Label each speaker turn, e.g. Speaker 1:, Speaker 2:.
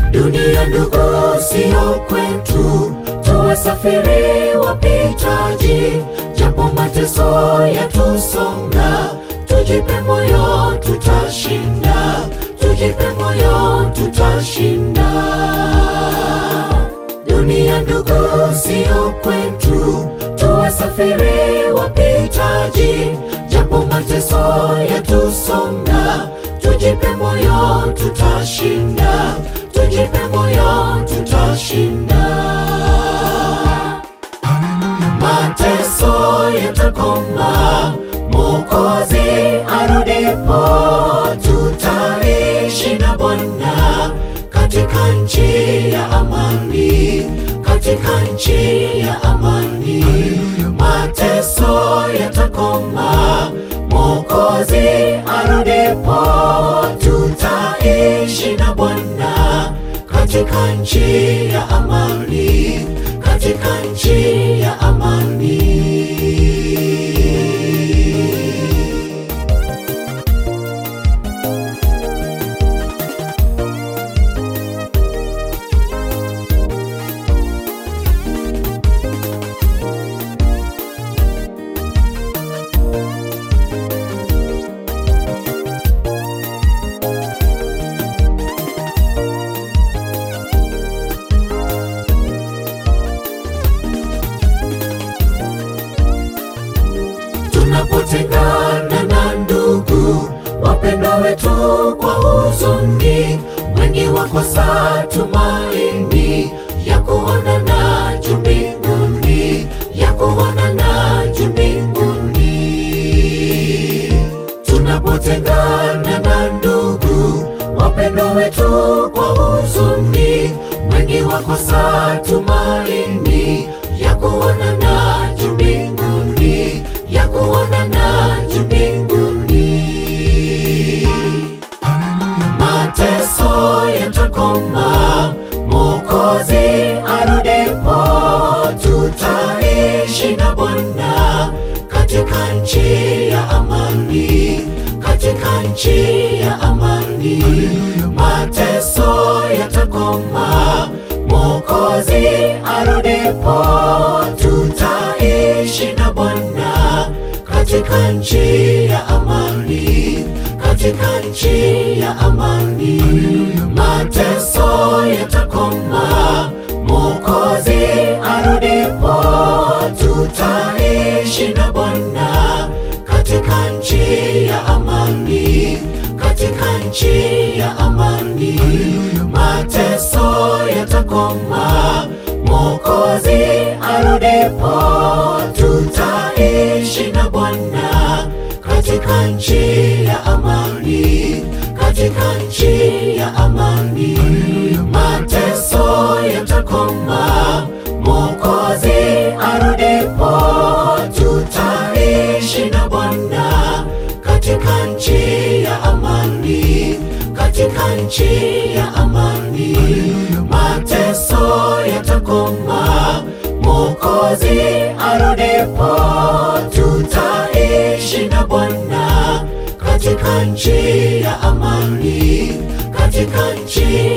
Speaker 1: Dunia ndugu, sio kwetu, tuwasafiri wapitaji, japo mateso yatusonga, tujipe moyo, tutashinda, tujipe moyo, tutashinda. Dunia ndugu, sio kwetu, tuwasafiri wapitaji, japo mateso yatusonga, tujipe moyo, tutashinda, tujipe moyo, tutashinda. Mateso yatakoma, Mwokozi arudipo, tutaishi na Bwana katika nchi ya amani, katika nchi ya amani. Mateso yatakoma, Mwokozi arudipo, tutaishi na Bwana katika nchi ya amani, katika nchi ya amani. Tunapotengana na ndugu wapendwa wetu kwa huzuni, wengi wakosa tumaini ya kuonana juu mbinguni, ya kuonana juu mbinguni. Tunapotengana na ndugu wapendwa wetu kwa huzuni, wengi wakosa tumaini ya kuonana juu mbinguni, ya kuonana juu mbinguni. Mateso yatakoma, Mwokozi arudipo, tutaishi na Bwana katika nchi ya amani, katika nchi ya amani. Mateso yatakoma, Mwokozi arudipo, tutaishi na Bwana katika nchi ya amani, katika nchi ya amani. Mateso yatakoma, Mwokozi arudipo, tutaishi na Bwana katika nchi ya amani, katika nchi ya amani. Mateso yatakoma, Mwokozi arudipo, tutaishi na Bwana katika nchi ya amani, katika nchi ya amani. Mateso yatakoma, Mwokozi arudipo, tutaishi na Bwana katika nchi ya amani, katika nchi ya amani. Mateso yatakoma, Mwokozi arudipo, tutaishi na Bwana katika nchi ya amani, katika nchi